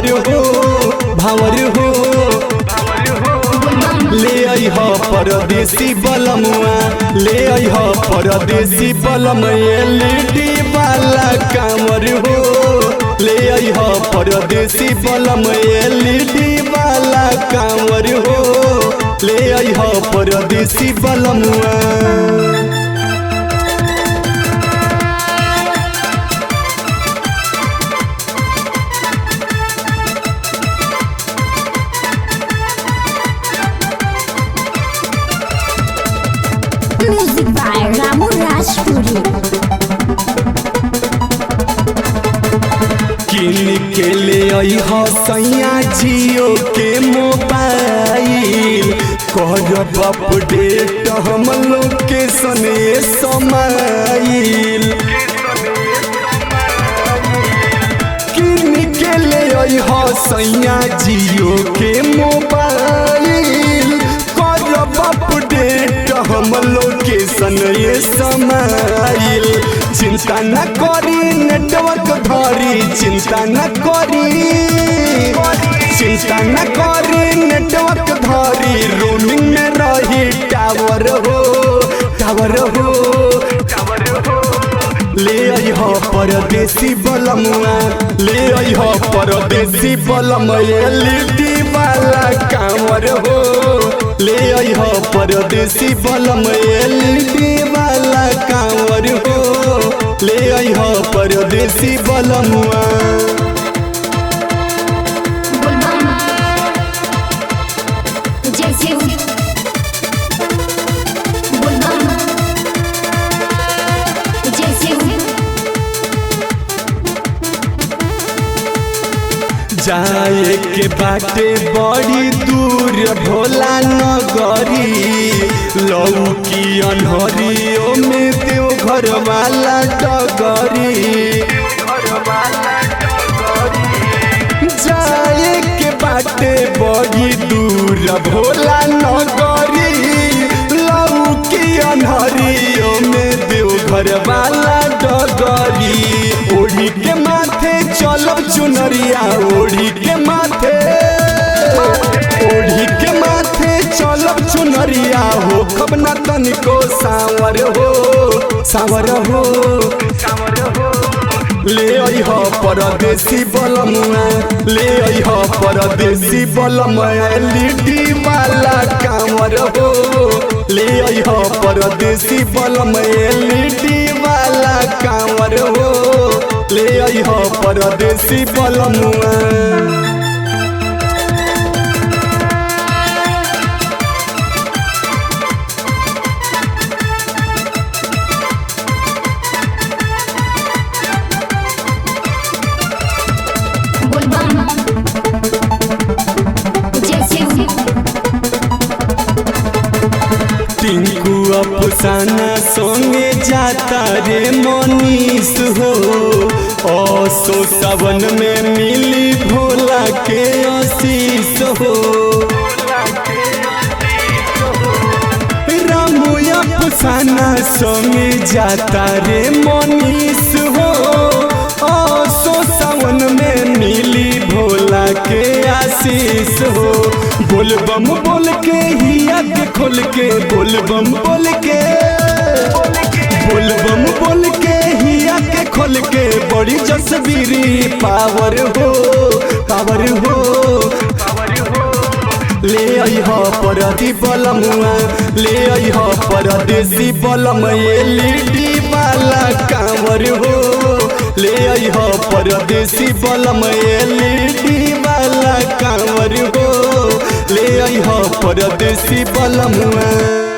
भावर हो भावर हो ले अइह परदेसी बलमुआ ले अइह परदेसी बलम एलईडी वाला कामर हो ले अइह परदेसी बलम एलईडी वाला कामर हो ले अइह परदेसी बलमुआ Music by Ramu Rajpuri. किन के ले अइह सैया जियो के मोबाइल करब अपडेट हम लोकेशन समाइल किन के ले अइह सैया जियो के मोबाइल करब अपडेट हम लोकेशन समाइल चिंता न करी नेटवर्क धरी चिंता न करी चिंता न करी नेटवर्क धरी रोमिंग में रही टावर हो टावर हो टावर हो ले अइह परदेसी बलमुआ ले अइह परदेसी बलम एलईडी वाला कामर हो ले अइह परदेसी बलम एलईडी वाला कामर हो ले अइह परदेसी बलमुआ जैसे जैसे जाए के बाटे बड़ी दूर भोला नगरी लौकी अनहरियो में देव घर वाला डगरी जाए के बाटे बड़ी दूर भोला नगरी लौकी अनहरियो में देव घर वाला डगरी ओढ़ी के माथे चलब चुनरिया ओढ़ी के माथे ओढ़ी के माथे चलब चुनरिया हो खब न तनिको सावर हो सावर हो सावर हो ले अइह परदेसी बलमुआ ले अइह परदेसी बलम एलईडी वाला कामर हो ले अइह परदेसी बलम एलईडी वाला कामर हो ले अइह परदेसी बलमुआ टिंकू अफसाना संगे जाता रे मनीष हो असो सावन में मिली भोला के आशीष हो रामू अफसाना संगे जाता रे मनीष हो असो सावन में मिली भोला के आशीष हो बोलबम बोल के हिया के खोल के बोलबम बोल के बोलबम बोल के हिया के खोल के बड़ी जसबीरी पावर हो पावर हो ले अइह परदी बलमुआ ले अइह परदेसी बलम एलईडी वाला कांवर हो ले अइह परदेसी बलम एलईडी वाला कांवर हो ले अइह परदेसी बलमुआ